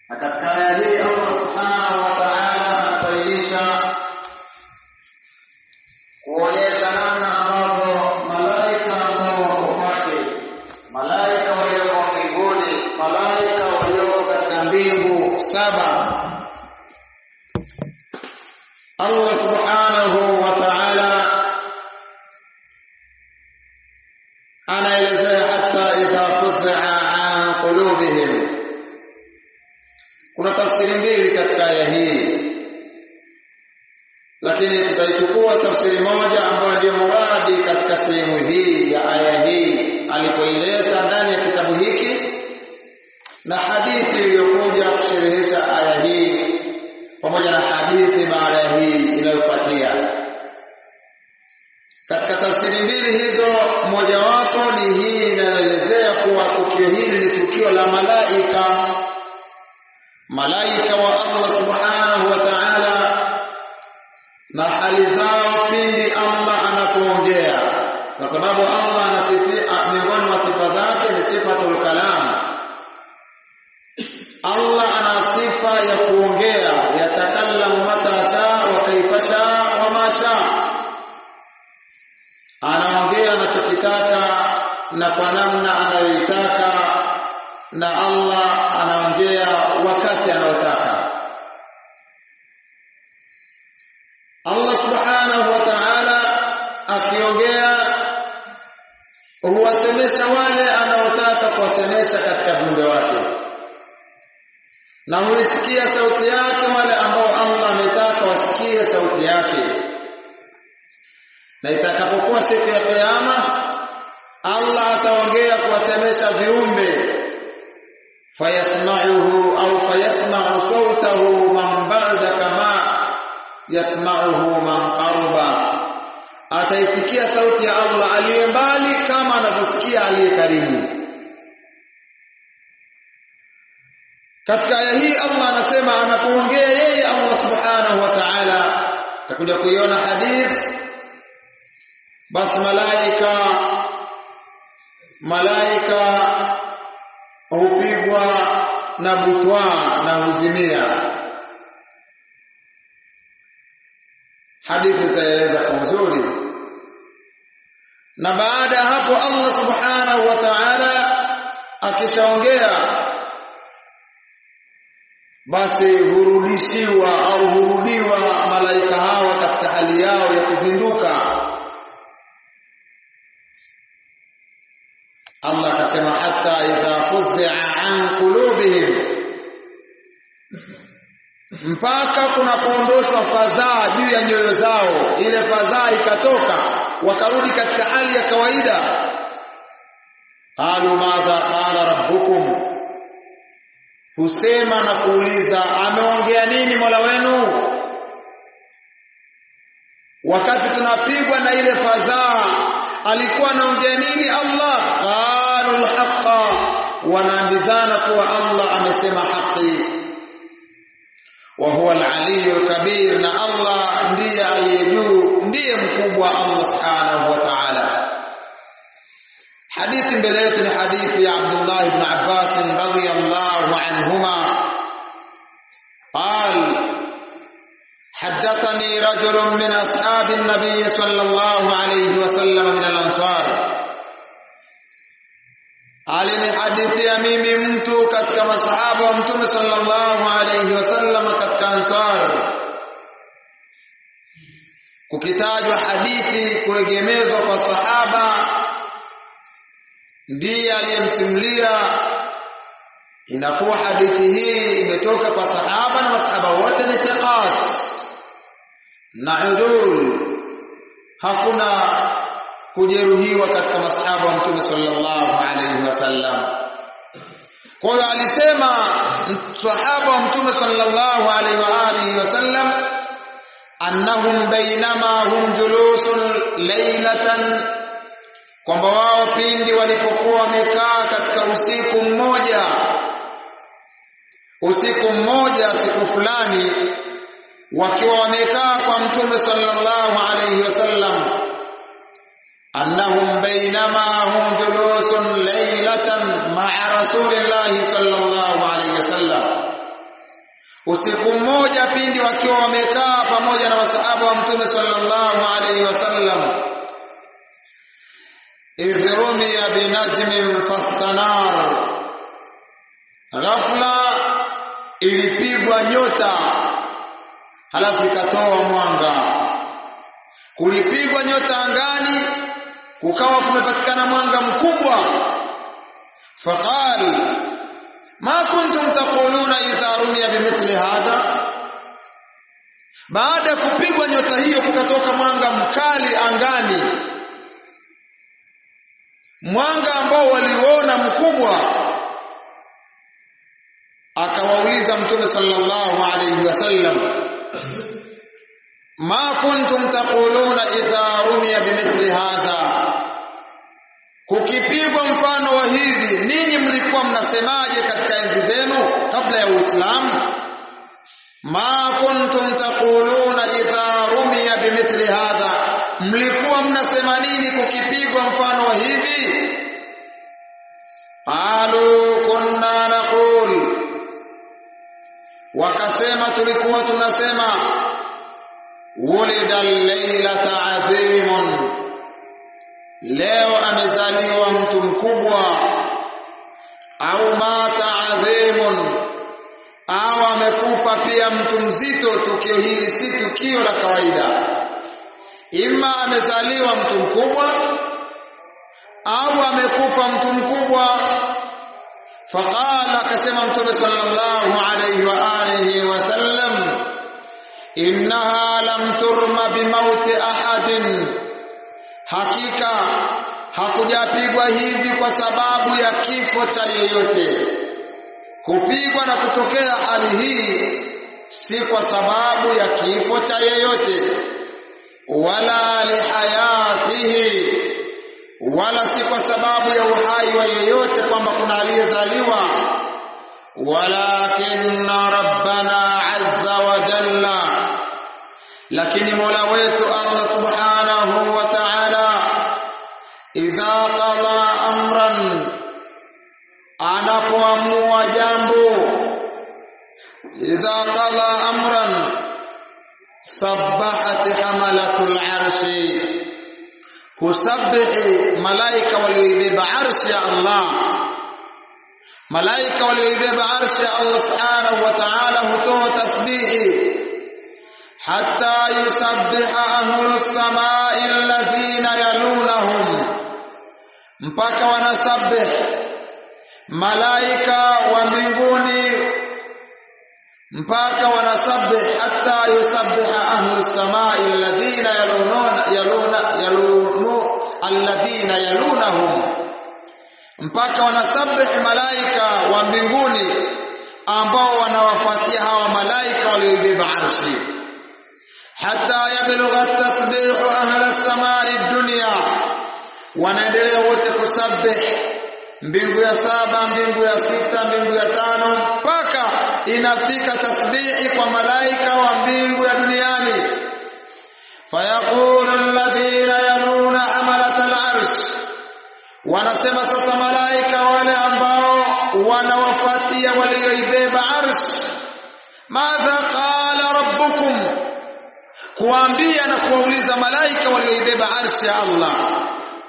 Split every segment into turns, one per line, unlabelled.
na katika aya hii Allah subhanahu wa ta'ala anabainisha kuonyesha namna ambavyo malaika ambao wako kwake, malaika walioko mbinguni, malaika walioko katika mbingu saba, Allah subhanahu wa ta'ala anaelezea hata idha fuz'a an qulubihim. Kuna tafsiri mbili katika aya hii lakini tutaichukua tafsiri moja ambayo ndio muradi katika sehemu hii ya aya hii alipoileta ndani ya kitabu hiki na hadithi iliyokuja kusherehesha aya hii pamoja na hadithi baada ya hii inayofuatia. Katika tafsiri mbili hizo, mojawapo ni hii inayoelezea kuwa tukio hili ni tukio la malaika, malaika wa Allah subhanahu wa ta'ala na hali zao pindi Allah anapoongea, kwa sababu Allah anasifia miongoni mwa sifa zake ni sifatul kalam. Allah ana sifa ya kuongea, yatakallamu mata shaa wa kaifa shaa wa ma shaa, anaongea anachokitaka na kwa namna anayoitaka, na Allah anaongea wakati anaotaka. Allah subhanahu wa ta'ala akiongea huwasemesha wale anaotaka kuwasemesha katika viumbe wake, na huisikia sauti yake wale ambao Allah ametaka wasikie sauti yake. Na itakapokuwa siku ya Kiyama, Allah ataongea kuwasemesha viumbe fayasma'uhu au fayasma'u sautahu man ba'da kama yasma'uhu man qarba, ataisikia sauti ya Allah aliye mbali kama anavyosikia aliye karibu. Katika aya hii Allah anasema anapoongea yeye Allah subhanahu wa ta'ala, takuja kuiona hadith, basi malaika malaika hupigwa na butwa na huzimia hadithi zitaeleza kwa uzuri na baada ya hapo Allah subhanahu wa ta'ala akishaongea basi hurudishiwa au hurudiwa malaika hawa katika hali yao ya kuzinduka Allah akasema hata idha fuz'a an qulubihim mpaka kunapoondoshwa fadhaa juu ya nyoyo zao, ile fadhaa ikatoka, wakarudi katika hali ya kawaida. qalu madha qala rabbukum, husema na kuuliza ameongea nini mola wenu? Wakati tunapigwa na ile fadhaa, alikuwa anaongea nini Allah? qalu alhaqa, wanaambizana kuwa Allah amesema haki wa huwa al-aliyyu al-kabir, na Allah ndiye aliye juu, ndiye mkubwa Allah subhanahu wa ta'ala. Hadithi mbele yetu ni hadithi ya Abdullah ibn Abbas radhiyallahu anhuma قال حدثني رجل من أصحاب النبي صلى الله عليه وسلم من الأنصار alinihadithia mimi mtu katika masahaba wa mtume sallallahu alayhi wasallam katika ansar kukitajwa hadithi kuegemezwa kwa sahaba ndiye aliyemsimulia inakuwa hadithi hii imetoka kwa sahaba na masahaba wote ni thiqat na udul hakuna kujeruhiwa katika masahaba wa mtume sallallahu alayhi wasallam. Kwa hiyo alisema sahaba wa mtume sallallahu alayhi wa alihi wasallam annahum bainama hum julusun laylatan, kwamba wao pindi walipokuwa wamekaa katika usiku mmoja, usiku mmoja, siku fulani, wakiwa wamekaa kwa mtume sallallahu alayhi wasallam أنهم بينما هم جلوس ليلة مع رسول الله صلى الله عليه وسلم usiku mmoja pindi wakiwa wamekaa pamoja na masahaba wa mtume sallallahu alaihi wasallam idh rumiya binajmin fastanar ghafla ilipigwa nyota halafu ikatoa mwanga kulipigwa nyota angani kukawa kumepatikana mwanga mkubwa faqal ma kuntum taquluna idha rumiya bimithli hadha baada ya kupigwa nyota hiyo kukatoka mwanga mkali angani mwanga ambao waliona mkubwa akawauliza mtume sallallahu alayhi wasallam ma kuntum taquluna idha rumiya bimithli hadha kukipigwa mfano wa hivi ninyi mlikuwa mnasemaje katika enzi zenu kabla ya Uislamu ma kuntum taquluna idha rumiya bimithli hadha mlikuwa mnasema nini kukipigwa mfano wa hivi qalu kunna naqul wakasema tulikuwa tunasema wulida laylata adhimun leo amezaliwa mtu mkubwa au mata adhimun au amekufa pia mtu mzito tukio hili si tukio la kawaida imma amezaliwa mtu mkubwa au amekufa mtu mkubwa faqala akasema mtume sallallahu alayhi wa alihi wasallam innaha lam turma bimauti ahadin hakika hakujapigwa hivi kwa sababu ya kifo cha yeyote kupigwa na kutokea hali hii si kwa sababu ya kifo cha yeyote wala lihayatihi wala si kwa sababu ya uhai wa yeyote kwamba kuna aliyezaliwa walakinna rabbana azza wa jalla lakini mola wetu allah subhanahu wa ta'ala idha qada amran anapoamua jambo idha qada amran sabbahat hamalatul arshi husabbihi malaika walioibeba arshi ya Allah malaika walioibeba arshi ya Allah subhanahu wa ta'ala hutoa tasbihi hatta yusabbiha ahlus samai alladhina yalunahum mpaka wanasabih malaika wa mbinguni mpaka wanasabih hatta yusabbiha ahlus samai alladhina yalununa yaluna yalunu alladhina yalunahum mpaka wanasabih malaika wa mbinguni ambao wanawafuatia hawa malaika walioibeba arshi hatta yablugha tasbihu ahla samai dunya wanaendelea wote kusabih mbingu ya saba mbingu ya sita mbingu ya tano mpaka inafika tasbihi kwa malaika wa mbingu ya duniani fayaqulu alladhina yanuna hamalat al-arsh wanasema sasa malaika wale ambao wanawafuatia walioibeba arsh madha qala rabbukum kuambia na kuwauliza malaika walioibeba arshi ya Allah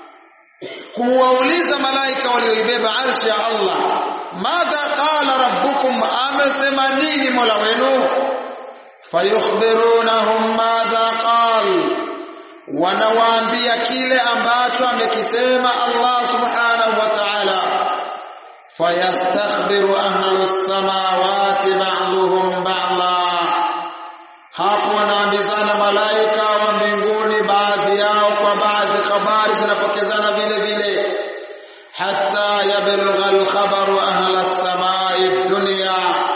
kuwauliza malaika walioibeba arshi ya Allah madha qala rabbukum amesema nini mola wenu fayukhbirunahum madha qal wanawaambia kile ambacho amekisema Allah subhanahu wa ta'ala fayastakhbiru ahlus samawati ba'dhum ba'dha hapo wanaambizana malaika wa mbinguni baadhi yao kwa baadhi habari zinapokezana vile vile hatta yablugha alkhabaru ahla samai dunya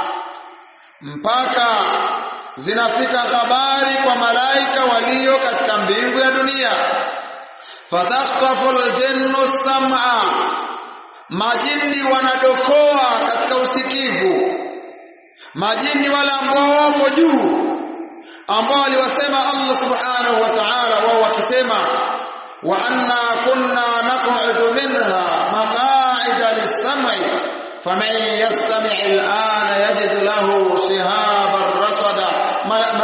mpaka zinafika habari kwa malaika walio katika mbingu ya dunia fatakhtafu aljannu sam'a majini wanadokoa katika usikivu majini wale ambao wako juu ambao aliwasema Allah subhanahu wa ta'ala wao wakisema wa anna kunna naq'udu minha maq'ida lis-sam'i faman yastami' al-ana yajid lahu shihaban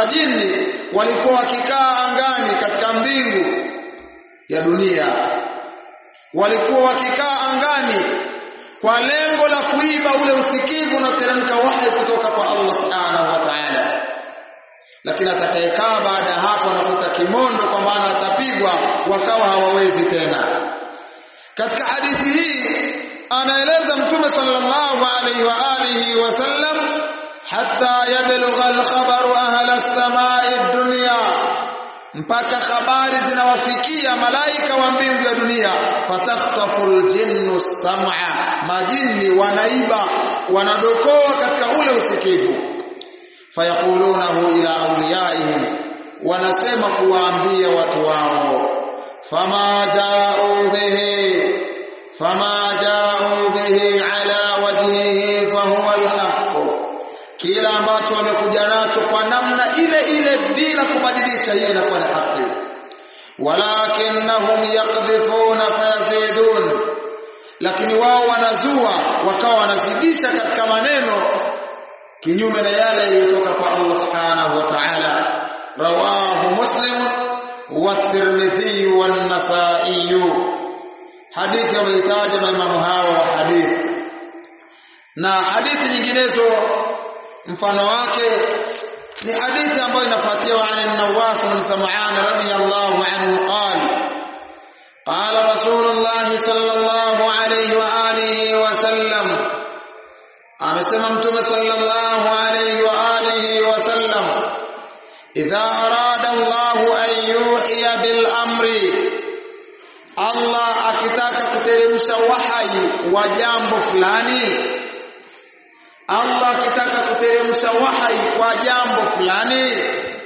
majini walikuwa wakikaa angani katika mbingu ya dunia walikuwa wakikaa angani kwa lengo la kuiba ule usikivu unaoteremka wahi kutoka kwa Allah subhanahu wa ta'ala lakini atakayekaa baada ya hapo anakuta kimondo kwa maana atapigwa wakawa hawawezi tena katika hadithi hii anaeleza mtume sallallahu alaihi wa alihi wasallam hatta yablugha al-khabaru ahla as-samai ad-dunya mpaka habari zinawafikia malaika wa mbingu ya dunia fatakhtafu al-jinnu sam'a majini wanaiba wanadokoa katika ule usikivu fayaqulunahu ila awliyaihim wanasema kuwaambia watu wao fama ja'u bihi fama ja'u bihi ala wajhihi fahuwa alhaq kila ambacho wamekuja nacho kwa namna ile ile bila kubadilisha hiyo inakuwa ni haki walakinnahum yaqdhifuna fayazidun lakini wao wanazua wakawa wanazidisha katika maneno kinyume na yale yaliyotoka kwa Allah subhanahu wa ta'ala rawahu muslim wa tirmidhi wa an-nasa'i hadithi wameitaja maimamu hao wa hadithi na hadithi nyinginezo mfano wake ni hadithi ambayo inafuatia wa an Nawas bin Sam'an radiyallahu anhu qala qala Rasulullah sallallahu alayhi wa alihi wa sallam amesema mtume sallallahu alayhi wa alihi wa sallam idha arada Allah an yuhiya bil amri Allah akitaka kuteremsha wahai wa jambo fulani Allah akitaka kuteremsha wahai kwa jambo fulani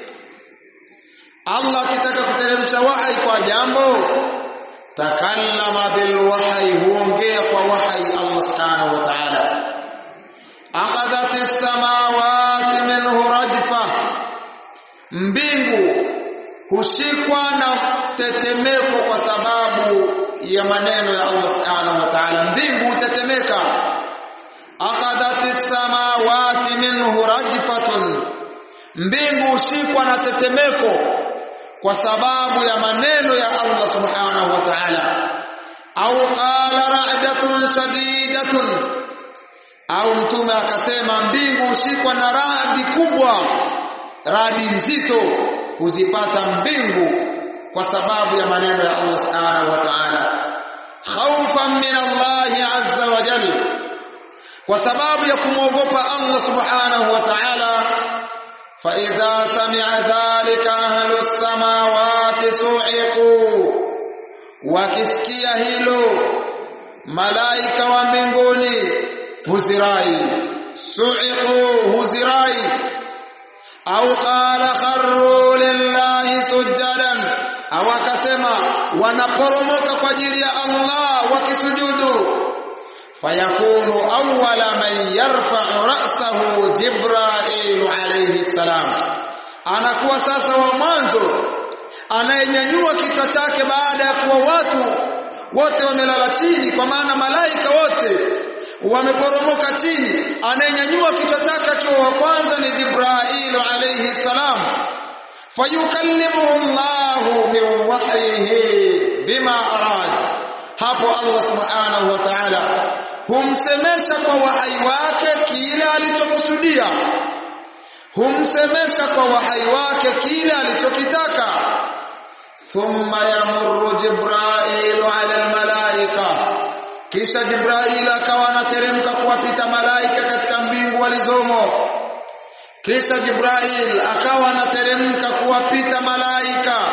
Allah akitaka kuteremsha wahai kwa jambo takallama bil wahyi huongea kwa wahyi Allah subhanahu wa ta'ala akhadhat as-samawati minhu rajfa mbingu hushikwa na tetemeko kwa sababu ya maneno ya Allah subhanahu wa ta'ala mbingu hutetemeka akhadhat as-samawati minhu rajfatun mbingu hushikwa na tetemeko kwa sababu ya maneno ya Allah subhanahu wa ta'ala au qala ra'datun shadidatun au mtume akasema mbingu hushikwa na radi kubwa radi nzito huzipata mbingu kwa sababu ya maneno ya Allah subhanahu wa ta'ala khawfan min Allah azza wa jalla kwa sababu ya kumwogopa Allah subhanahu wa ta'ala فإذا سمع ذلك أهل السماوات صعقوا wakisikia hilo malaika wa mbinguni huzirai suiqu huzirai au qala kharru lillahi sujadan au akasema wanaporomoka kwa ajili ya Allah wakisujudu fayakunu awwala man yarfa'u ra'sahu jibril alayhi salam anakuwa sasa wa mwanzo anayenyanyua kichwa chake baada ya kuwa watu wote wamelala chini kwa maana malaika wote wameporomoka chini anayenyanyua kichwa chake akiwa wa kwanza ni jibril alayhi salam fayukallimuhu Allahu min wahyihi bima arada hapo Allah subhanahu wa ta'ala humsemesha kwa wahai wake kile alichokusudia humsemesha kwa wahai wake kile alichokitaka thumma yamurru jibrailu ala almalaika kisha jibril akawa anateremka kuwapita malaika katika mbingu walizomo kisha jibril akawa anateremka kuwapita malaika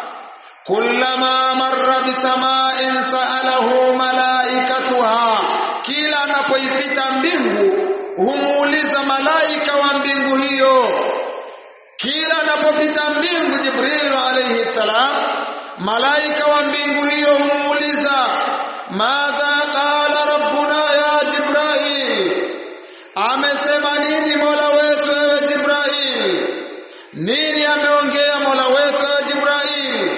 kullama marra bisama'in sa'alahu malaikatuha kila anapoipita mbingu humuuliza malaika wa mbingu hiyo kila anapopita mbingu jibril alayhi salam malaika wa mbingu hiyo humuuliza madha qala rabbuna ya jibril amesema nini mola wetu ewe jibril nini ameongea mola wetu ewe jibril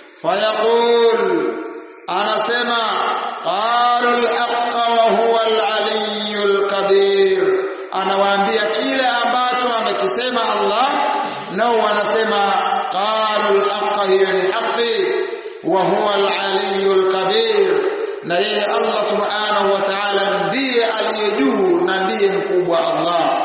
fayaqul anasema qalu alhaqqa wa huwa alaliyyul kabir anawaambia kile ambacho amekisema Allah nao wanasema qalu alhaqa hiyo ni haqi wa huwa aliyul kabir na yeye Allah subhanahu wa ta'ala ndiye aliye juu na ndiye mkubwa Allah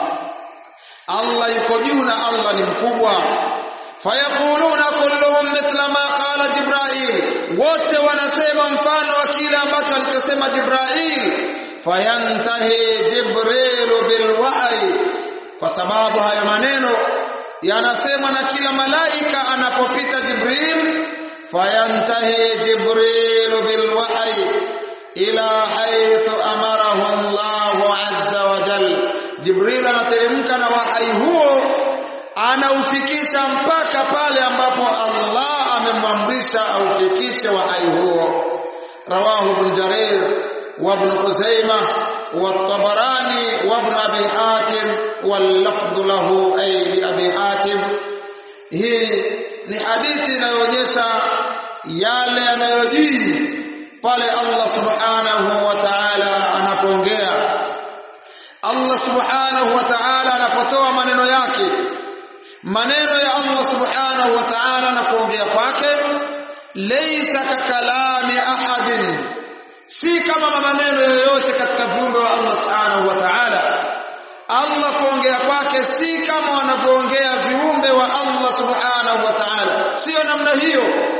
Allah yuko juu na Allah ni mkubwa fayaquluna kulluhum mithla ma qala Jibril wote wanasema mfano wa kile ambacho alichosema Jibril fayantahi Jibril bilwahi kwa sababu hayo maneno yanasemwa na kila malaika anapopita Jibril fayantahi Jibril bilwahi ila haythu amarahu Allah azza wa jalla Jibril anateremka na wahai huo anaufikisha mpaka pale ambapo Allah amemwamrisha aufikishe wahai huo rawahu ibn Jarir wa ibn Khuzaimah wa at-Tabarani wa ibn Abi Hatim wal lafdhu lahu ay li Abi Hatim hii ni hadithi inayoonyesha yale yanayojiri pale Allah subhanahu wa ta'ala anapoongea Allah subhanahu wa ta'ala anapotoa maneno yake maneno ya Allah subhanahu wa ta'ala na kuongea kwake laysa kakalami ahadin si kama maneno yoyote katika viumbe wa Allah subhanahu wa ta'ala Allah kuongea kwake si kama wanavyoongea viumbe wa Allah subhanahu wa ta'ala sio namna hiyo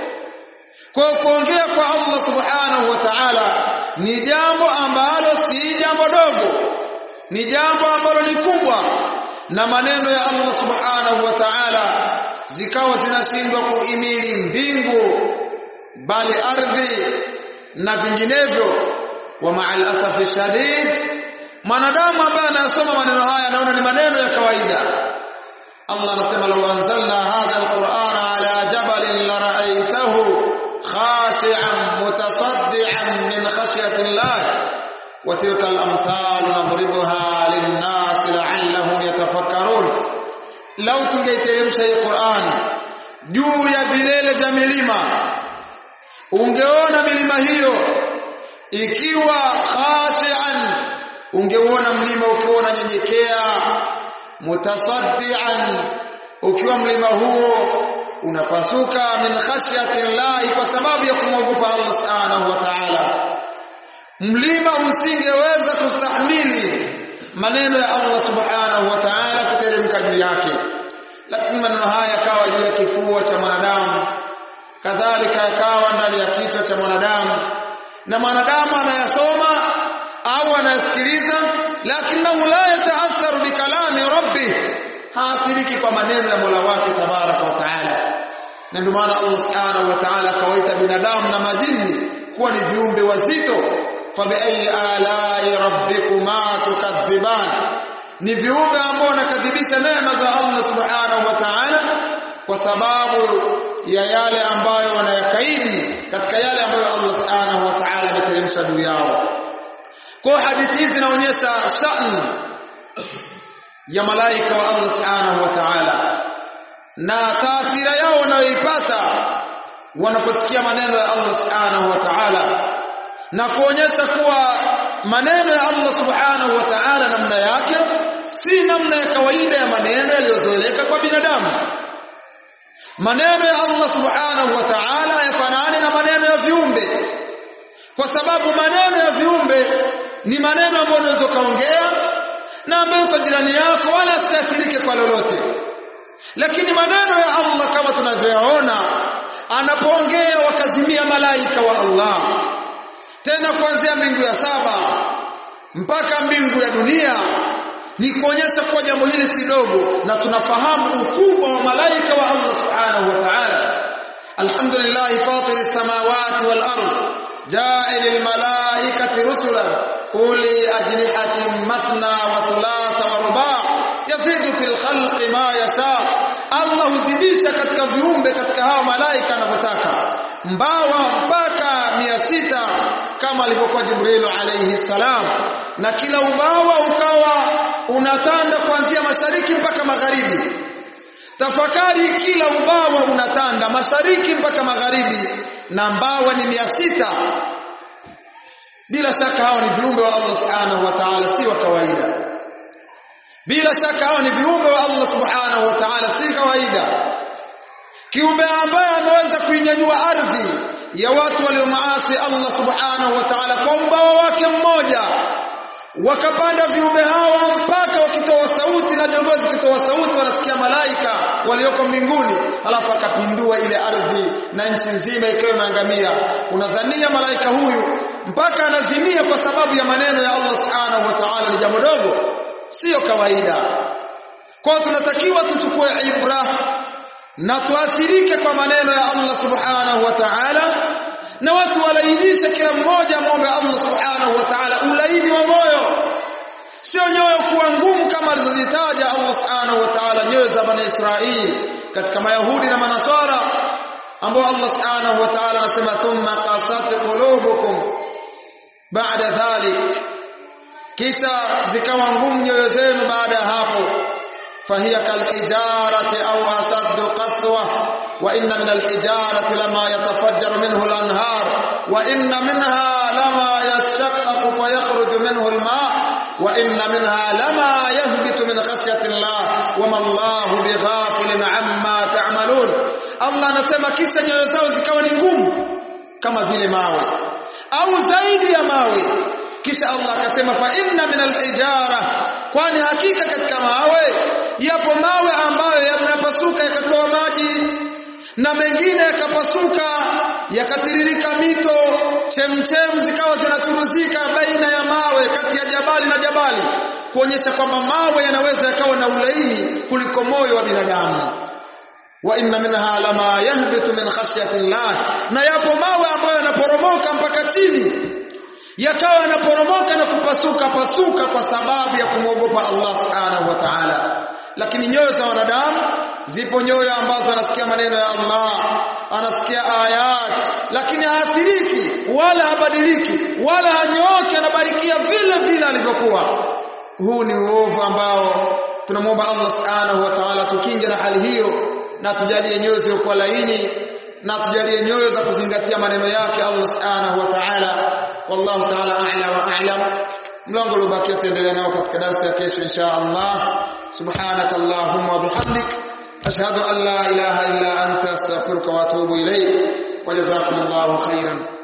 kwa kuongea kwa Allah subhanahu wa ta'ala ni jambo ambalo si jambo dogo ni jambo ambalo ni kubwa na maneno ya Allah subhanahu wa ta'ala zikawa zinashindwa kuhimili mbingu bali ardhi na vinginevyo wa ma'al asafi shadid mwanadamu ambaye anasoma maneno haya anaona ni maneno ya kawaida Allah anasema law anzalna hadha alqur'ana ala jabalin la ra'aytahu khashi'an mutasaddian min khashyati Allah وتلك الأمثال نضربها للناس لعلهم يتفكرون لو tungeiteremsha hii Qur'an juu ya vilele vya milima ungeona milima hiyo ikiwa khashian ungeona mlima ukiwa unanyenyekea mutasaddian ukiwa mlima huo unapasuka min khashyati llahi kwa sababu ya kumwogopa Allah subhanahu wa ta'ala mlima usingeweza kustahimili maneno ya Allah subhanahu wa ta'ala kuteremka juu yake lakini maneno haya yakawa juu ya kifua cha mwanadamu kadhalika yakawa ndani ya kichwa cha mwanadamu na mwanadamu anayasoma au anayasikiliza lakinahu la yataatharu bikalami rabbih haathiriki kwa maneno ya Mola wake tabaraka wa taala na ndio maana Allah subhanahu wa ta'ala akawaita binadamu na majini kuwa ni viumbe wazito fabiayi alai rabbikuma tukadhiban ni viumbe ambao wanakadhibisha neema za Allah subhanahu wa ta'ala kwa sababu ya yale ambayo wanayakaidi katika yale ambayo Allah subhanahu wa ta'ala ameteremsha juu yao kwa hadithi hizi zinaonyesha shani ya malaika wa Allah subhanahu wa ta'ala na taathira yao wanayoipata wanaposikia maneno ya Allah subhanahu wa ta'ala na kuonyesha kuwa maneno ya Allah subhanahu wa ta'ala namna yake si namna ya kawaida ya maneno yaliyozoeleka kwa binadamu maneno ya Allah subhanahu wa ta'ala yafanani na maneno ya viumbe kwa sababu maneno ya viumbe ni maneno ambayo unaweza kaongea na ambayo kwa jirani yako wala asiathirike kwa lolote lakini maneno ya Allah kama tunavyoyaona anapoongea wakazimia malaika wa Allah tena kuanzia mbingu ya saba mpaka mbingu ya dunia ni kuonyesha kuwa jambo hili si dogo na tunafahamu ukubwa wa malaika wa Allah subhanahu wa ta'ala alhamdulillah fatir samawati wal ard ja'il al malaikati rusulan uli ajnihatin mathna wa thulatha wa ruba' yazidu fil khalqi ma yasha Allah huzidisha katika viumbe katika hawa malaika anavyotaka mbawa mpaka mia sita kama alivyokuwa Jibrilu alayhi salam na kila ubawa ukawa unatanda kuanzia mashariki mpaka magharibi tafakari kila ubawa unatanda mashariki mpaka magharibi na mbawa ni mia sita bila shaka hao ni viumbe wa Allah subhanahu wa ta'ala si wa kawaida bila shaka hao ni viumbe wa Allah subhanahu wa ta'ala si kawaida kiumbe ambaye ameweza kuinyanyua ardhi ya watu waliomaasi Allah subhanahu wa ta'ala kwa ubawa wake mmoja wakapanda viumbe hawa mpaka wakitoa sauti na jongozi zikitoa sauti wanasikia malaika walioko mbinguni alafu akapindua ile ardhi na nchi nzima ikawa imeangamia unadhania malaika huyu mpaka anazimia kwa sababu ya maneno ya Allah subhanahu wa ta'ala ni jambo dogo sio kawaida kwa tunatakiwa tuchukue ibra na tuathirike kwa maneno ya Allah subhanahu wa ta'ala na watu walainishe kila mmoja muombe Allah subhanahu wa ta'ala ulaini wa moyo sio nyoyo kuwa ngumu kama alizozitaja Allah subhanahu wa ta'ala nyoyo za bani Israili katika mayahudi na manaswara ambao Allah subhanahu wa ta'ala anasema thumma qasat qulubukum ba'da dhalik kisha zikawa ngumu nyoyo zenu baada ya hapo fahiya kalhijarati au ashaddu qaswa wa inna min alhijarati lama yatafajjaru minhu alanhar wa inna minha lama yashaqqaqu fayakhruju minhu alma wa inna minha lama yahbitu min khashyati Allah wama Allahu bighafilin amma ta'malun Allah anasema kisha nyoyo zao zikawa ni ngumu kama vile mawe au zaidi ya mawe kisha Allah akasema fa inna min alhijara kwani hakika katika mawe yapo mawe ambayo yanapasuka yakatoa maji na mengine yakapasuka yakatiririka mito chemchem zikawa zinachuruzika baina ya mawe kati ya jabali na jabali kuonyesha kwamba mawe yanaweza yakawa na ulaini kuliko moyo wa binadamu wa inna minha lama yahbitu min khashyati Allah na yapo mawe ambayo yanaporomoka mpaka chini yakawa yanaporomoka na kupasuka pasuka kwa sababu ya kumwogopa Allah subhanahu wa ta'ala lakini nyoyo za wanadamu zipo nyoyo ambazo anasikia maneno ya Allah anasikia ayat lakini haathiriki wala habadiliki wala hanyooki anabarikia vile vile alivyokuwa huu ni uovu ambao tunamwomba Allah subhanahu wa ta'ala tukinge na hali hiyo na tujalie nyoyo zilizokuwa laini na tujalie nyoyo za kuzingatia maneno yake Allah subhanahu wa ta'ala wallahu ta'ala a'la wa a'lam mlango uliobakia tuendelea nao katika darasa ya kesho insha Allah subhanaka allahumma wa bihamdik ashhadu an la ilaha illa anta astaghfiruka wa atubu ilayk wa jazakumullahu khairan